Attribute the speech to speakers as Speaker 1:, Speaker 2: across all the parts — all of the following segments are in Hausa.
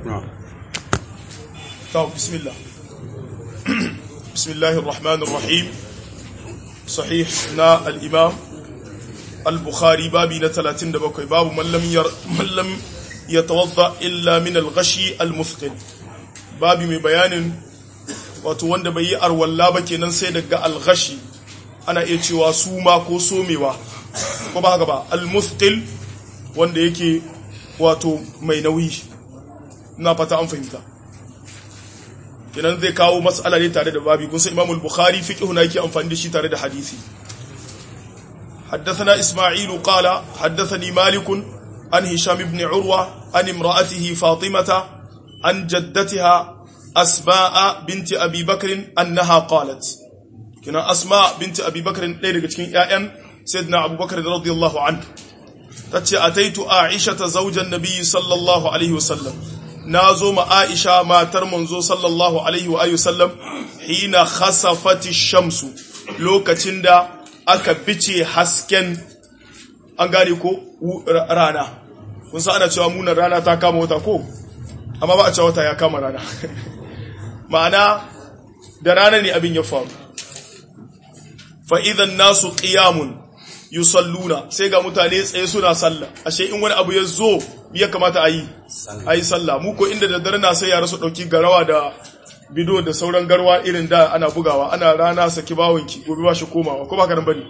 Speaker 1: طب بسم الله بسم الله الرحمن الرحيم صحيح نا الإمام البخاري بابي نتلاتين دبكوي باب من لم, ير من لم يتوضأ إلا من الغشي المثقل babi mai bayanin wato wanda bai yi arwalla ba kenan sai daga alghashi ana iya cewa suma ko somewa ko ba haka ba almuthqil wanda yake wato mai nauyi ina fata an fahimta kenan zai kawo mas'ala ne tare da babi kun san Imam al-Bukhari fiqhu na yake amfani da shi tare da hadisi حدثنا إسماعيل قال حدثني مالك عن هشام بن عروة عن امرأته فاطمة عن جدتها أسماء بنت أبي بكر أنها قالت كنا أسماء بنت أبي بكر ليلة كتكين يائن سيدنا أبو بكر رضي الله عنه تتشي أتيت عائشة زوج النبي صلى الله عليه وسلم نازو ما عائشة ما ترمنزو صلى الله عليه وآله وسلم حين خسفت الشمس لو كتندا aka bice hasken an gane ko rana kun san ana cewa munan rana ta kama wata ko amma ba a cewa wata ya kama rana ma'ana da rana ne abin ya faru fa'idan nasu ƙiyamun yusalluna sai ga mutane tsaye suna sallah ashe in wani abu ya zo ya kamata a yi a yi sallah muku inda da dare na sai yara su ɗauki garawa da bido da sauran garwa irin da ana bugawa ana rana saki bawonki gobe ba shi komawa ko ba ka nan bane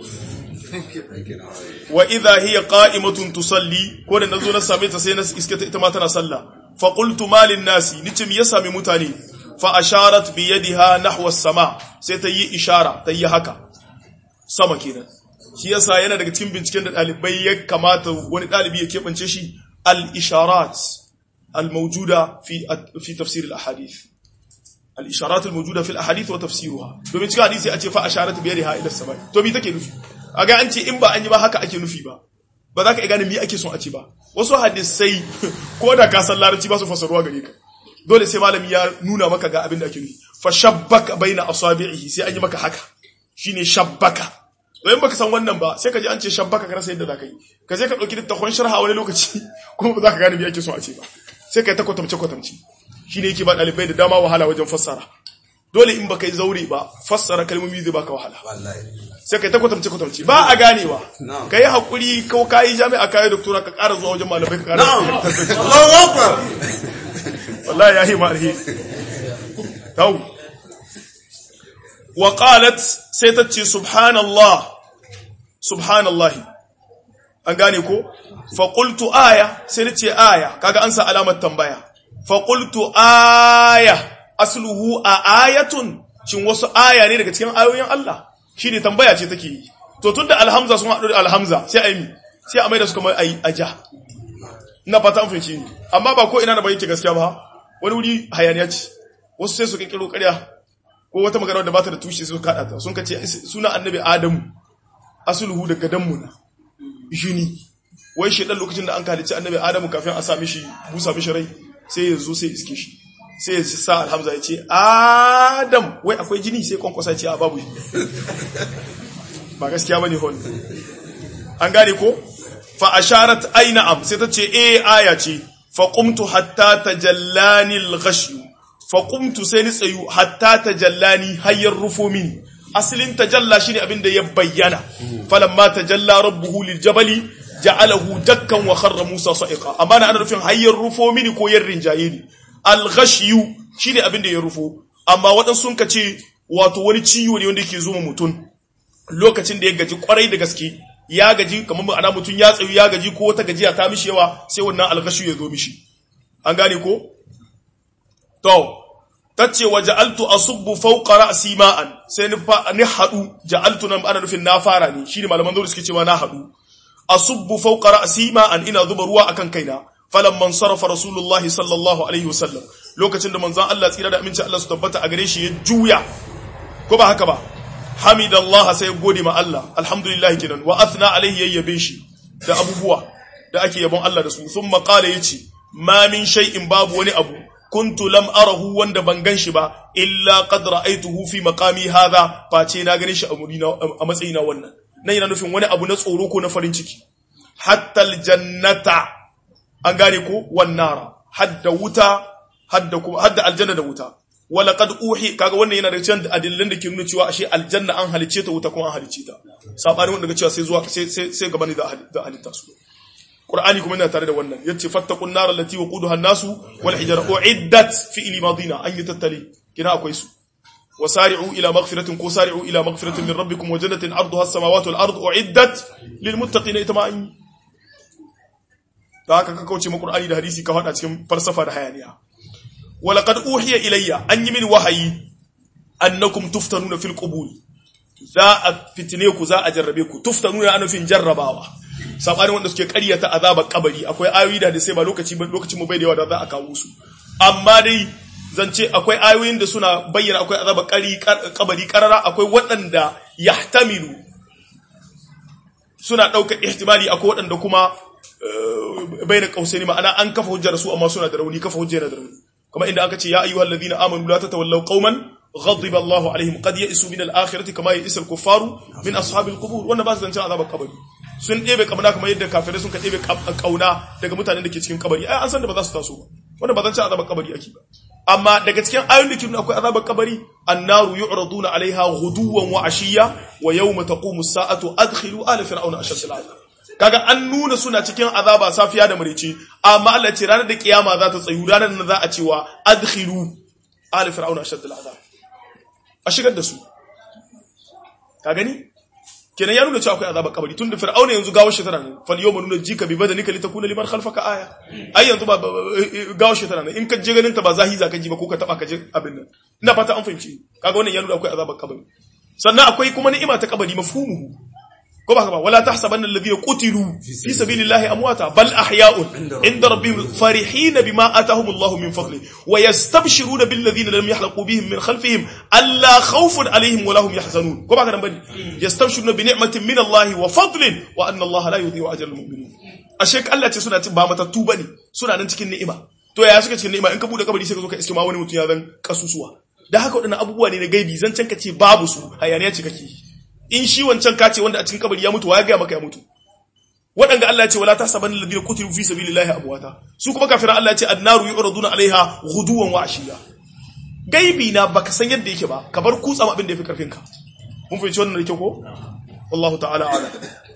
Speaker 1: wa idha hiya qa'imatun tusalli ko da nazo na same ta sai na iske ta ita ma tana sallah fa qultu malin nasi nice me ya sami mutane fa asharat bi yadiha nahwa as-sama sai ta yi ishara ta yi haka sama kenan shi yasa yana daga cikin binciken da dalibai ya kamata wani dalibi ya kebance shi al-isharat al-mawjuda fi fi tafsir al-ahadith al-isharat al-mawjuda fi al-ahadith wa tafsiruha domin cikin hadisi a ce fa asharat bi yadiha ila as-sama to me take nufi aga an ce in ba an yi ba haka ake nufi ba ba za ka iya gane me ake son a ce ba wasu hadisai ko da ka san larabci ba su fasaruwa gare ka dole sai malami ya nuna maka ga abin da ake nufi fa shabbaka baina asabi'ihi sai an yi maka haka shine shabbaka to in baka san wannan ba sai ka ji an ce shabbaka ka rasa yadda za ka yi ka je ka dauki littafin sharha wani lokaci kuma ba za ka gane me ake son a ce ba sai ka yi ta kwatamce kwatamce shine yake ba dalibai da dama wahala wajen fassara dole in baka yi zaure ba fassara kalmomi zai baka wahala sai kai ta kwatamce kwatamce ba a ganewa ka yi haƙuri ko ka yi jami'a ka yi doktora ka ƙara zuwa wajen malamai ka ƙara wallahi ya yi ma'arhi tau wa qalat sai ta ce subhanallah subhanallahi an gane ko fa qultu aya sai na ce aya kaga an sa alamar tambaya fa qultu aya asluhu a ayatun shin wasu aya ne daga cikin ayoyin Allah shi ne tambaya ce take yi to tun da alhamza sun haɗu da alhamza sai a yi sai a mai da su kamar a ja na fata an fahimci ne amma ba ko ina na bayyance gaskiya ba wani wuri hayaniya ce wasu sai su kirkiro ƙarya ko wata magana da ba ta da tushe su kaɗa ta sun kace suna annabi adamu asuluhu daga danmu na jini wai shi dan lokacin da an kalici annabi adamu kafin a sa mishi busa mishi rai sai ya zo sai iske shi sai ya sa alhamza ya ce adam wai akwai jini sai kwankwasa ce a babu ba gaskiya bane hon an gane ko fa asharat aina am sai ta ce eh aya ce fa qumtu hatta tajallani al-ghash fa qumtu sai ni tsayu hatta tajallani hayyar rufo min asalin tajalla shine abin da ya bayyana falamma tajalla rabbuhu lil jabali ja'alahu dakkan wa kharra musa sa'iqa amma na ana rufin hayyar rufo mini ko yarrin jayini alghashiyu shine abin da ya rufo amma waɗansu sun kace wato wani ciwo ne wanda yake zuwa mutum lokacin da ya gaji kwarai da gaske ya gaji kamar ana mutum ya tsayu ya gaji ko wata gajiya ta mishi yawa sai wannan alghashiyu ya zo mishi an gane ko to tace wa ja'altu asubbu fawqa ra'si ma'an sai ni fa ni hadu ja'altu nan ana nufin na fara ne shine malaman zuwa suke cewa na hadu asubbu fawqa ra'si ma'an ina zuba ruwa akan kaina falamman sarrafa rasulullahi sallallahu alaihi wasallam lokacin da manzon Allah tsira da aminci Allah su tabbata a gare shi ya juya ko ba haka ba hamidallah sai gode ma Allah alhamdulillah kinan wa athna alaihi yayyabe shi da abubuwa da ake yabon Allah da su thumma qala yace ma min shay'in babu wani abu kuntu lam arahu wanda ban gan shi ba illa qad ra'aytuhu fi maqami hadha face na gane shi a matsayina wannan nan yana nufin wani abu na tsoro ko na farin ciki hatta aljannata an gane ko wannara hadda wuta hadda kuma hadda aljanna da wuta wala qad uhi kaga wannan yana da cikin adillan da ke nuna cewa ashe aljanna an halice ta wuta kuma an halice ta sabani wanda ga cewa sai zuwa sai sai sai gaba ne da halitta su Qur'ani kuma yana tare da wannan yace fattaqun nar allati waquduha an-nasu wal hijara uiddat fi ilmadina an yi tattali kina akwai su وسارعوا إلى مغفرة وسارعوا إلى مغفرة من ربكم وجنة عرضها السماوات والأرض أعدت للمتقين إتماعين haka ka kauce mu Qur'ani da hadisi ka hada cikin falsafa da hayaniya walaqad uhiya ilayya an yi min wahayi annakum tuftanuna fil qubur za a fitine ku za a jarrabe ku tuftanuna ana fin jarrabawa sabanin wanda suke ƙaryata azabar kabari akwai ayoyi da sai ba lokaci lokacin mu bai da yawa da za a kawo su amma dai zance akwai ayoyin da suna bayyana akwai azaba kabari karara akwai waɗanda yahtamilu suna ɗaukar ihtimali akwai waɗanda kuma bayyana kausai ma'ana an kafa hujjar su amma suna da rauni kafa hujjar da rauni kuma inda aka ce ya ayyuhal ladina amanu la tatawallaw qauman ghadiba Allahu alaihim qad ya'isu min al-akhirati kama ya'isa al-kuffaru min ashabil qubur wannan ba su zance azabar kabari sun ɗebe kamar kamar yadda kafirai sun ka ɗebe kauna daga mutanen da ke cikin kabari ai an san da ba za su taso ba wanda ba zance azabar kabari ake ba amma daga cikin ayoyin da ke nuna akwai azabar kabari annaru yu'raduna alaiha ghuduwan wa ashiya wa yawma taqumu as-sa'atu adkhilu ala fir'auna ashad al kaga an nuna suna cikin azaba safiya da marice amma Allah ce ranar da kiyama za ta tsayu ranar da za a cewa adkhilu ala fir'auna ashad al a shigar da su ka gani kenan ya nuna cewa akwai azabar kabari tun da fir'auna yanzu gawar shi tana nan fal yawma nuna jika bi badanika litakuna liman khalfaka aya ai yanzu ba gawar shi tana nan in ka je ganin ta ba zahi za ka ji ba ko ka taba ka je abin nan ina fata an fahimci kaga wannan ya nuna akwai azabar kabari sannan akwai kuma ni'ima ta kabari mafhumuhu ko ba ba wala tahsabanna alladhina qutilu fi sabilillahi amwata bal ahya'un inda rabbihim farihin bima atahum Allah min fadli wa yastabshiruna bil ladhina lam yahlaqu bihim min khalfihim alla khawfun alaihim wa lahum yahzanun ko ba ka bane yastabshiruna bi ni'matin min Allah wa fadlin wa anna Allah la yudhi'u ajra al mu'minin ashe Allah ce suna ba matattu bane suna nan cikin ni'ima to ya suka cikin ni'ima in ka bude kabari sai ka zo ka iske ma wani mutum ya zan kasusuwa da haka wadannan abubuwa ne na gaibi zan can ka ce babu su hayaniya ce kake in shi wancan kace wanda a cikin kabari ya mutu wa ya gaya maka ya mutu waɗanda Allah ya ce wala tahsaban alladhina qutilu fi sabilillahi amwata su kuma kafiran Allah ya ce annaru yu'raduna alaiha ghuduwan wa ashiya gaibi na baka san yadda yake ba ka bar kutsa abin da yafi karfin ka mun fahimci wannan da kyau ko wallahu ta'ala a'lam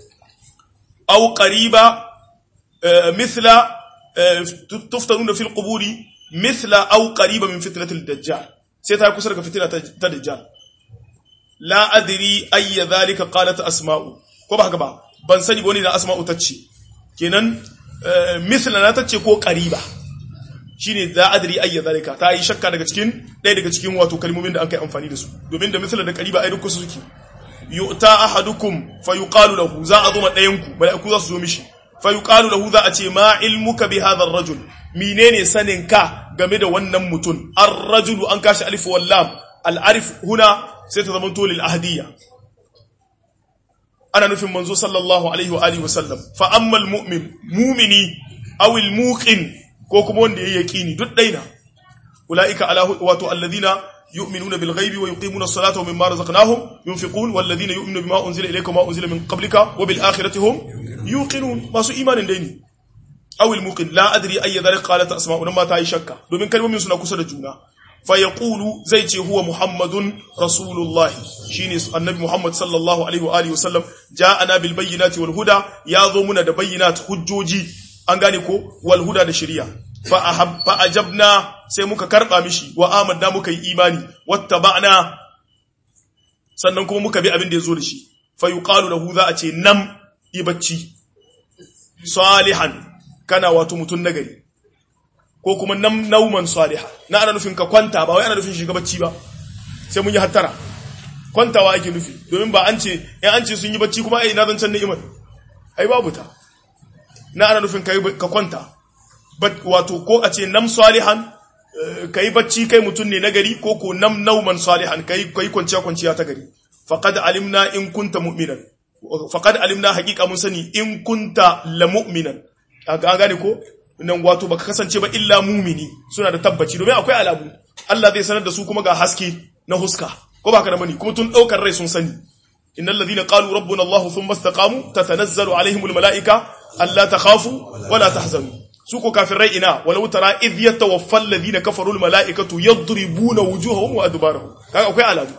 Speaker 1: aw qariba mithla tuftanuna fil quburi mithla aw qariba min fitnatil dajjal sai ta kusa daga fitina ta dajjal la adri ayya zalika qalat asma'u ko ba haka ba ban sani wani da asma'u tace kenan misla na tace ko qariba shine la adri ayya zalika ta yi shakka daga cikin ɗaya daga cikin wato kalmomin da an kai amfani da su domin da misla da qariba ai duk su suke yu'ta ahadukum fayuqalu lahu za a zo ma ɗayan ku mala'iku za su zo mishi fayuqalu lahu za a ce ma ilmuka bi hadha ar-rajul menene sanin ka game da wannan mutum ar-rajulu an kashi alif wal lam al-arif huna sai ta zama tolil ahadiyya ana nufin manzo sallallahu alaihi wa alihi wasallam fa ammal mu'min mu'mini aw al muqin ko kuma wanda yayi yaqini duk daina ulaika ala wato alladhina yu'minuna bil ghaibi wa yuqimuna as-salata wa mimma razaqnahum yunfiqun wal ladhina yu'minuna bima unzila ilayka wa unzila min qablika wa bil akhirati hum yuqinun masu imanin daini aw al muqin la adri ayya dhalika qalat asma'u ma ta yi shakka domin kalmomin suna kusa da juna fayaqulu zai ce huwa muhammadun rasulullahi shine annabi muhammad sallallahu alaihi wa alihi wasallam ja'ana bil bayyinati wal huda yazo muna da bayyinat hujjoji an gane ko wal huda da shari'a fa ahab fa ajabna sai muka karba mishi wa amanna muka yi imani wattaba'na sannan kuma muka bi abin da yazo da shi fa yuqalu lahu za a ce nam ibacci salihan kana wato mutun nagari ko kuma nam nauman saliha na ana nufin ka kwanta ba wai ana nufin shiga bacci ba sai mun yi hattara kwantawa ake nufi domin ba an ce in an ce sun yi bacci kuma ai na zan can ni'imar ai babu ta na ana nufin ka kwanta wato ko a ce nam salihan kai bacci kai mutum ne na gari ko ko nam nauman salihan kai kai kwanciya kwanciya ta gari faqad alimna in kunta mu'minan faqad alimna haqiqa mun sani in kunta la mu'minan an gane ko nan wato baka kasance ba illa mumini suna da tabbaci domin akwai alamu Allah zai sanar da su kuma ga haske na huska ko baka da mani kuma tun daukar rai sun sani innal ladhina qalu rabbuna Allah thumma istaqamu tatanazzalu alaihimul malaika alla takhafu wala tahzanu su ko kafirai ina walau tara idh yatawaffa alladhina kafaru almalaikatu yadribuna wujuhahum wa adbarahum kaga akwai aladu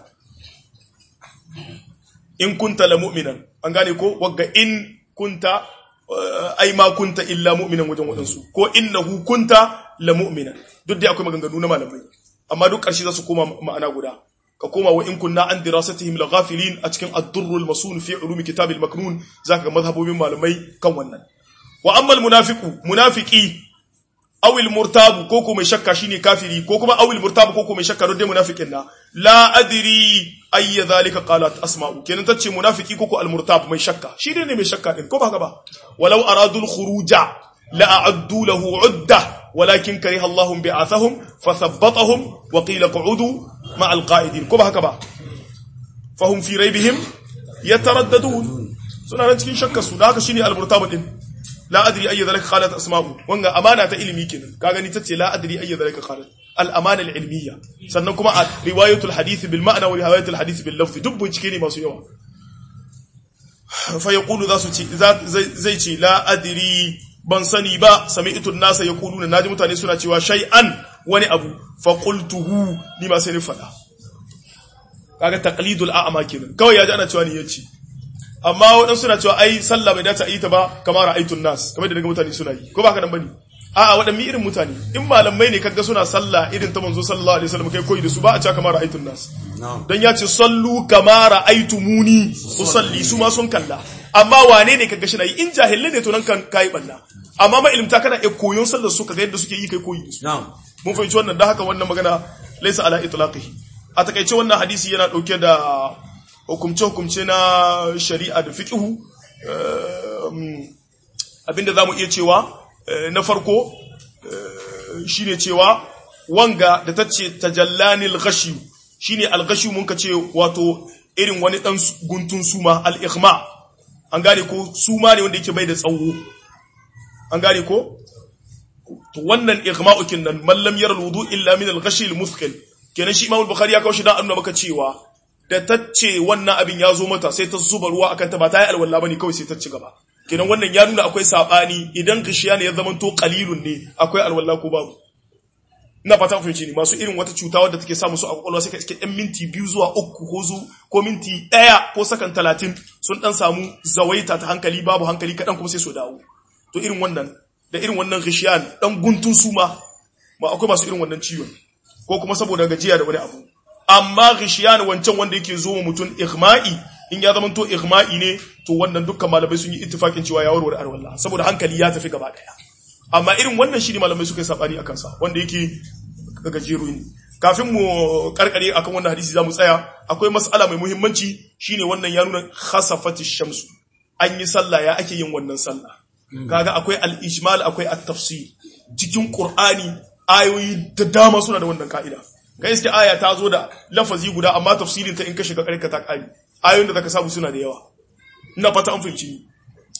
Speaker 1: in kunta la mu'minan an gane ko wagga in kunta ai ma kunta illa mu'minan wajen wadansu ko innahu kunta la mu'minan duk dai akwai maganganu na malamai amma duk ƙarshe za su koma ma'ana guda ka koma wa in kunna an dirasatihim la ghafilin a cikin ad-durrul masun fi ulumi kitabil maknun zaka ga mazhabobin malamai kan wannan wa amma al-munafiqu munafiqi aw al-murtabu ko ko mai shakka shine kafiri ko kuma aw al-murtabu ko ko mai shakka dai munafiqin na la adri ay dhalika qalat asma'u kenan tace munafiki ko ko al-murtab mai shakka shi ne mai shakka din ko ba haka ba walau aradu al-khuruja la a'addu lahu 'uddah ولكن كره الله بعثهم فثبطهم وقيل قعودوا مع القائدين كما هكذا فهم في ريبهم يترددون suna nan cikin shakkar su da haka shine al-murtabu din la adri ayya zalika qalat asma'u wanga amana ta ilimi kenan ka gani tace la adri ayya zalika qalat al-amana al-ilmiyya sannan kuma a riwayatul hadith bil ma'na wa riwayatul hadith bil lafz duk bincike ne masu yawa fa yaqulu za su ce zai ce la adri ban sani ba sami'tu nasa yaquluna naji mutane suna cewa shay'an wani abu fa qultuhu ni ma sai ni fada kaga taqlidul a'ma kenan kawai yaji ana cewa ni yace amma wadan suna cewa ai sallah bai dace a yi ta ba kamar ra'aytun nas kamar da daga mutane suna yi ko ba ka dan bane a'a wadan mi irin mutane in malamai ne kaga suna sallah irin ta manzo sallallahu alaihi wasallam kai koyi da su ba a cewa kamar ra'aytun nas dan ya ce sallu kama ra'aytumuni usalli su ma sun kalla amma wane ne kaga shi na yi in jahilai ne to nan kan kai balla amma ma ilimta kana e koyon sallar su kaga yadda suke yi kai koyi da su mun fahimci wannan da haka wannan magana laysa ala itlaqihi a takaice wannan hadisi yana dauke da hukumce hukumce na shari'a da fiqhu abinda zamu iya cewa na farko shine cewa wanga da tace tajallanil ghashi shine al-ghashi mun ka ce wato irin wani dan guntun suma al-ighma an gane ko suma ne wanda yake bai da tsawo an gane ko to wannan ighma'u kinnan man lam yara alwudu illa min al-ghashi al-muthqil kenan shi Imam Bukhari ya kawo shi dan annuna maka cewa da tacce wannan abin ya zo mata sai ta zuba ruwa akan ta ba ta yi alwala bane kawai sai ta ci gaba kenan wannan ya nuna akwai sabani idan gishiya ne ya zama to qalilun ne akwai alwala ko babu ina fata ku fahimci ni masu irin wata cuta wadda take samu su a kwakwalwa sai ka iske ɗan minti biyu zuwa uku ko zu ko minti ɗaya ko sakan talatin sun ɗan samu zawaita ta hankali babu hankali kaɗan kuma sai su dawo to irin wannan da irin wannan rishiyan ɗan guntun suma ma akwai masu irin wannan ciwon ko kuma saboda gajiya da wani abu amma rishiyan wancan wanda yake zo wa mutum ihma'i in ya zama to ihma'i ne to wannan dukkan malamai sun yi ittifakin cewa ya warware arwalla saboda hankali ya tafi gaba ɗaya amma irin wannan shi ne malamai suka yi sabani a kansa wanda yake gajeru ne kafin mu karkare akan wannan hadisi za mu tsaya akwai mas'ala mai muhimmanci shine wannan ya nuna khasafati shamsu an yi sallah ya ake yin wannan sallah kaga akwai al-ijmal akwai at-tafsir cikin qur'ani ayoyi da dama suna da wannan ka'ida ga iske aya ta zo da lafazi guda amma tafsirin ta in ka shiga karka ta kai ayoyin da zaka samu suna da yawa ina fata an fahimci ni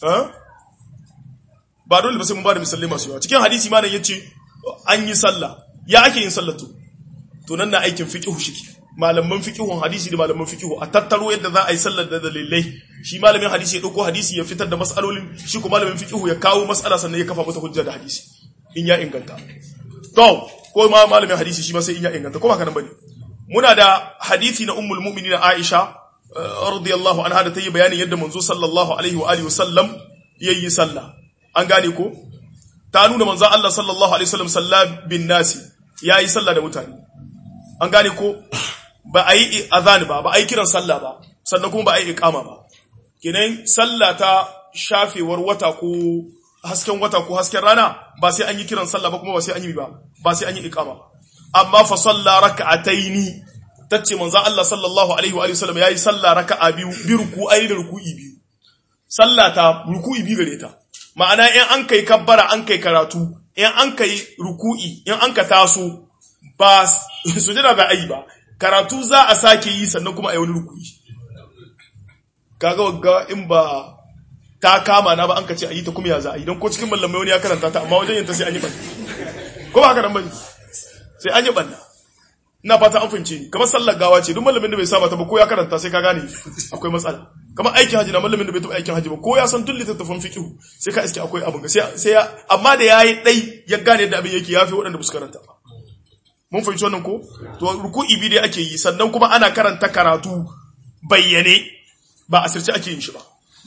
Speaker 1: ba dole ba sai mun ba da misalai masu yawa cikin hadisi ma ya ce an yi sallah ya ake yin sallah to to nan na aikin fiqhu shiki malaman fiqhun hadisi da malaman fiqhu a tattaro yadda za a yi sallar da dalilai shi malamin hadisi ya dauko hadisi ya fitar da mas'alolin shi ko malamin fiqhu ya kawo mas'ala sannan ya kafa mata hujja da hadisi in ya inganta to ko ma malamin hadisi shi ma sai in ya inganta ko ba kana bane muna da hadisi na ummul mu'minin Aisha radiyallahu anha da ta yi bayanin yadda manzo sallallahu alaihi wa alihi wasallam yayi sallah an gane ko ta nuna manzon Allah sallallahu alaihi wasallam sallah bin nasi yayi sallah da mutane an gane ko ba a yi azan ba ba a yi kiran sallah ba sannan kuma ba a yi iqama ba kenan sallah ta shafewar wata ko hasken wata ko hasken rana ba sai an yi kiran sallah ba kuma ba sai an yi ba ba sai an yi iqama ba amma fa salla raka'ataini tace manzon Allah sallallahu alaihi wa sallam yayi sallah raka'a biyu bi ruku'ai da ruku'i biyu sallah ta ruku'i biyu gare ta ma'ana in an kai kabbara an kai karatu in an kai ruku'i in an ka taso ba sujada za a yi ba karatu za a sake yi sannan kuma a yi wani ruku'i kaga wagga in ba ta kama na ba an ka ce a yi ta kuma ya za a yi don ko cikin mallamai wani ya karanta ta amma wajen yin ta sai an yi banna ko ba haka nan bane sai an yi banna ina fata an fahimce ni kamar sallar gawa ce duk malamin da bai saba ta ba ko ya karanta sai ka gane akwai matsala kamar aikin haji na malamin da bai taɓa aikin haji ba ko ya san tun littattafan fiqh sai ka iske akwai abin ga sai sai ya amma da yayi dai ya gane yadda abin yake yafi waɗanda ba su karanta ba mun fahimci wannan ko to ruku'i bi dai ake yi sannan kuma ana karanta karatu bayyane ba asirce ake yin shi ba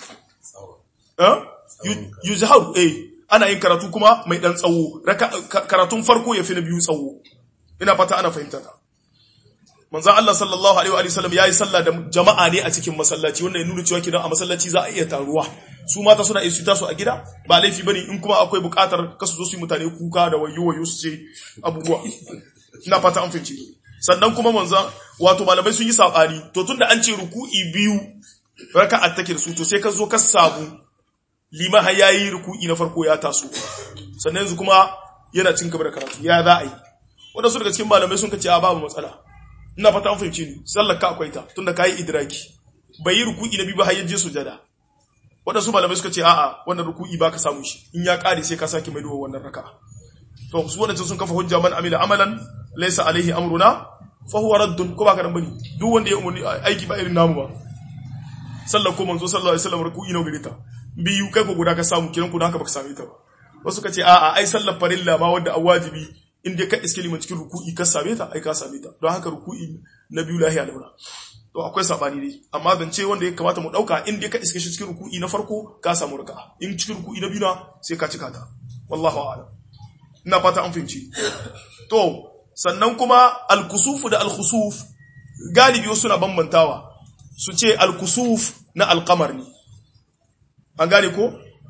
Speaker 1: eh yuzharu eh ana yin karatu kuma mai dan tsawo karatun farko ya fi na biyu tsawo ina fata ana fahimta ta manzo Allah sallallahu alaihi wa sallam yayi sallah da jama'a ne a cikin masallaci wanda ya nuna cewa kidan a masallaci za a iya taruwa su mata suna iya su taso a gida ba laifi bane in kuma akwai bukatar kasu zo su yi mutane kuka da wayo wayo su ce abubuwa ina fata an fahimci sannan kuma manzo wato malamai sun yi sabani to tunda an ce ruku'i biyu raka'a take da su to sai ka zo ka samu liman har yayi ruku'i na farko ya taso sannan yanzu kuma yana cin gaba da karatu ya za a yi wadansu daga cikin malamai sun kace a babu matsala ina fata an fahimci ni sallar ka akwai ta tunda kai idraki bai yi ruku'i na biyu ba har yaje sujada wadansu malamai suka ce a'a wannan ruku'i baka samu shi in ya kare sai ka sake maido wannan raka'a to su wadansu sun kafa hujja man amila amalan laysa alaihi amruna fa huwa raddun ko baka nan bane duk wanda ya umurni aiki ba irin namu ba sallar ko manzo sallallahu alaihi wasallam ruku'i na gare ta biyu kai ko guda ka samu kiran ku da haka baka same ta ba wasu ka ce a'a ai sallar farilla ma wanda a wajibi in dai ka iske liman cikin ruku'i ka same ta ai ka same ta don haka ruku'i na biyu lahiya laura to akwai sabani dai amma zance wanda ya kamata mu dauka in dai ka iske shi cikin ruku'i na farko ka samu raka in cikin ruku'i na biyu na sai ka cika ta wallahu a'lam ina fata an fahimci to sannan kuma al-kusuf da al-khusuf galibi wasu na bambantawa su ce al-kusuf na al-qamar ne an gane ko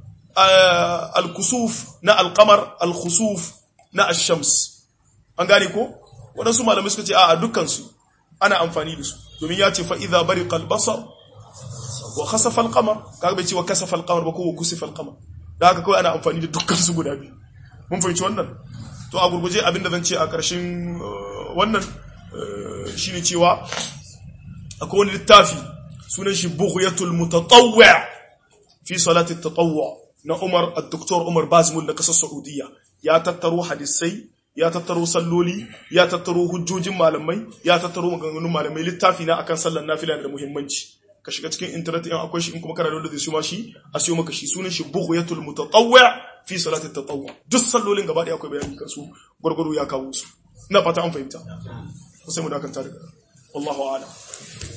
Speaker 1: al-kusuf na al-qamar al-khusuf na ash-shams an gane ko wadansu malamai suka ce a dukkan su ana amfani da su domin ya ce fa idza bariqa al-basar wa khasafa al-qamar kaga bai ce wa kasafa al-qamar ba ko wa kusifa al-qamar da haka kawai ana amfani da dukkan su guda biyu mun fahimci wannan to a gurguje abinda zan ce a ƙarshen wannan shine cewa akwai wani littafi sunan shi bughyatul mutatawwi' fi salati at-tatawwu' na Umar al-Doktor Umar Bazmul na kasar Saudiya ya tattaro hadisai ya tattaro salloli ya tattaro hujjojin malamai ya tattaro maganganun malamai littafi na akan sallar nafila da muhimmanci ka shiga cikin internet in akwai shi in kuma kana da wanda zai siyo shi a siyo maka shi sunan shi bughyatul mutatawwi' fi salati at-tatawwu' duk sallolin gaba ɗaya akwai bayani kan su gurguru ya kawo su ina fata an fahimta sai mu dakanta daga wallahu a'lam